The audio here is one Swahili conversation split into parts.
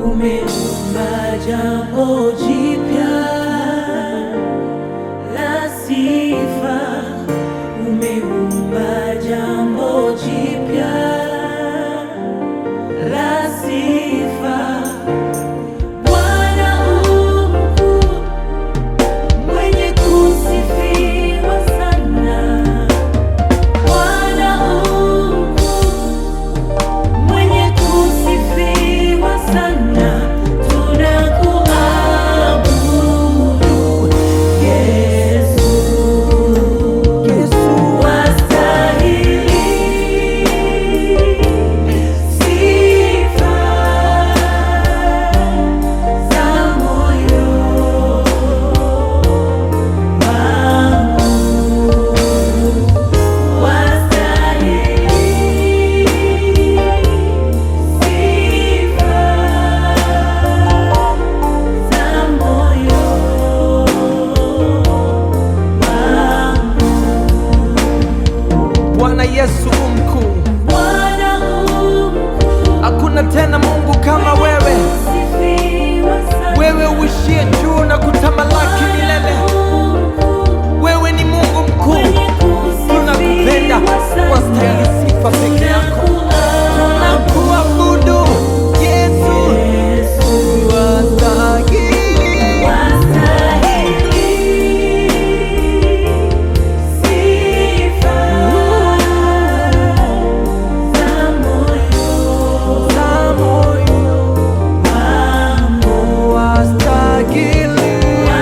umeumba jambo jipya la sifa, umeumba jambo jipya la sifa. Bwana u mkuu, mwenye kusifiwa sana. Bwana u mkuu, mwenye kusifiwa sana. Tunakuabudu Yesu, wastahili sifa za moyo wangu, wastahili sifa za moyo wangu. Bwana Yesu u mkuu, Bwana u mkuu, hakuna tena Mungu kama wewe, sifiwa sana. wewe uishie juu na kutamalaki milele. Wewe ni Mungu mkuu, tunakupenda, wastahili sifa peke yako. Tunakuabudu Yesu, wastahili za moyo, wastahili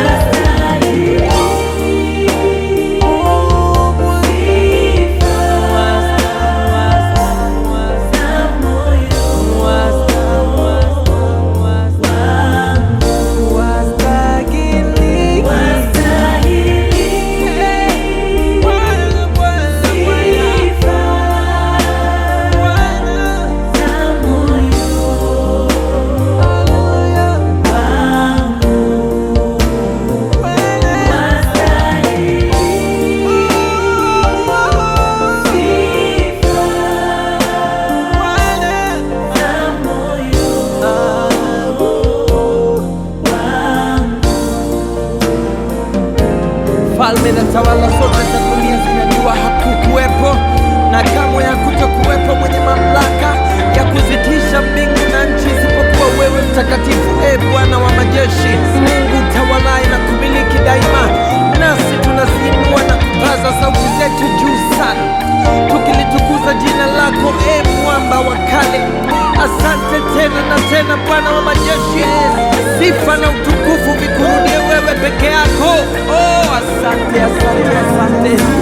Falme na tawala zote za dunia zinajua hakukuwepo na kamwe hakutokuwepo mwenye mamlaka ya kuzitisha mbingu na nchi isipokuwa wewe mtakatifu, e Bwana wa majeshi, Mungu tawalaye na kumiliki daima. Nasi tunaziinua na kupaza sauti zetu juu sana, tukilitukuza jina lako, e mwamba wa kale. Asante tena na tena, Bwana wa majeshi, sifa na utukufu vikurudie wewe peke yako. Oh, asante, asante, asante.